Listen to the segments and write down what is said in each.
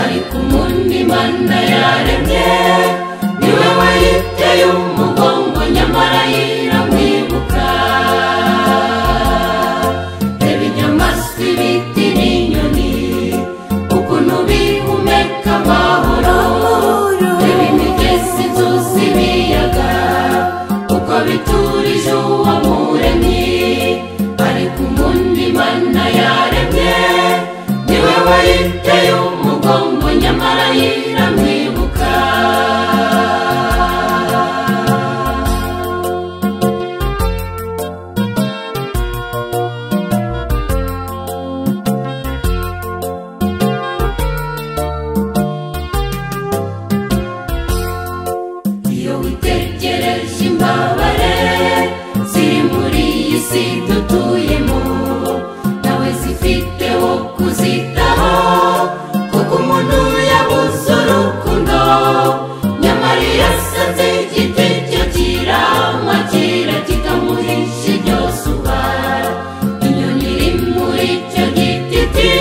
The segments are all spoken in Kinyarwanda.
ariko umundi mana yaremye niwe wayiteye umugongo nyamara yiramwibuka reba inyamaswa ibiti n'inyoni ukuntu bihumeka amahoro reba imigezi inzuzi ibiyaga uko biturije uwamuremye ariko umundi mana yaremye niwe wayiteye umugongo nyamara yiramwibuka iyo witegereje imbabare ziri muri iyi si dutuyemo nawe zifite wo kuzitaho kuko umuntu yabuze urukundo nyamara iyo asanze igiti cyo kirama kira kikamuhisha iryo zuba inyoni iri muri icyo giti iti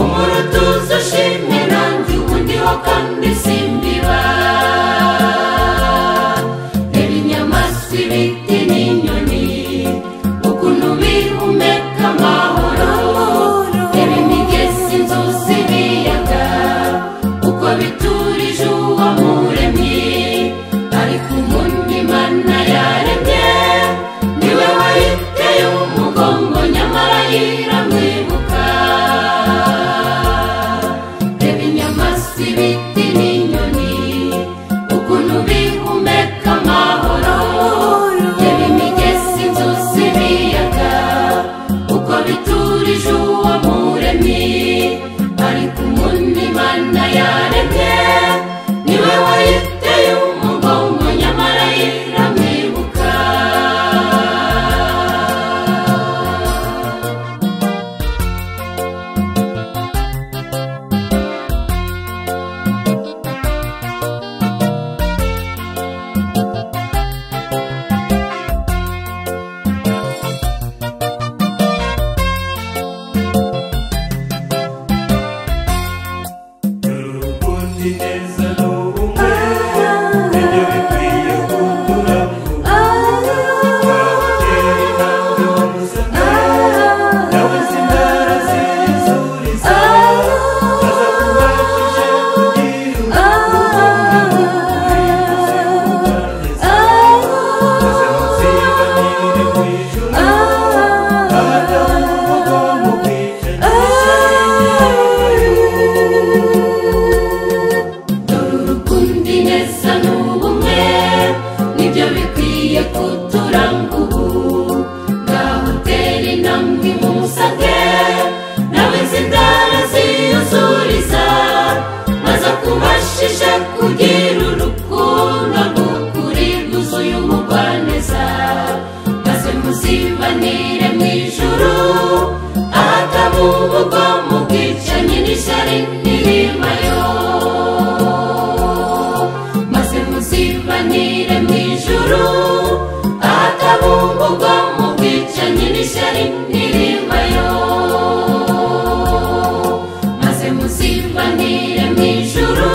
umurutuza ushimwe nanjye ubundiho kandi simbiba reba inyamaswa ibiti n'inyoni ukuntu bihumeka amahoro reba imigezi inzuzi ibiyaga uko biturije uwamuremye ariko umundi mana yaremye niwe wayiteye umugongo nyamara yiramwibuka reba inyamaswa ibiti n'inyoni ukuntu bihumeka amahoro reba imigezi inzuzi ibiyaga uko biturije uwamuremye ariko umundi mana yaremye niwe wayiteye umugongo nyamara yiramwibuka urukundo ineza ni ubumwe nibyo bikwiye kuduramo twakera intambwe wamusabye nawe zindara zizuriza azakubashije kugira urukundo maze muzibanire mu ijuru abadamu umuvugo mu dore urukundo ineza ni ubumwe nibyo bikwiye kuturanga ubu ngaho utera intambwe imusage nawe zindara ziyuzuriza maze akubashije kugira urukundo rw'ukuri rwuzuye umugwaneza maze muzibanire mu ijuru ahatamu ubugomu bwicanyi n'ishyari n'irimayo maze muzibanire mu ijuru ahatabumburwa mu bwicanyi n'ishyari n'irimayo maze muzibanire mu ijuru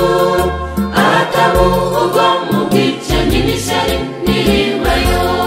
ahatabumburwa mu bwicanyi n'ishyari n'irimayo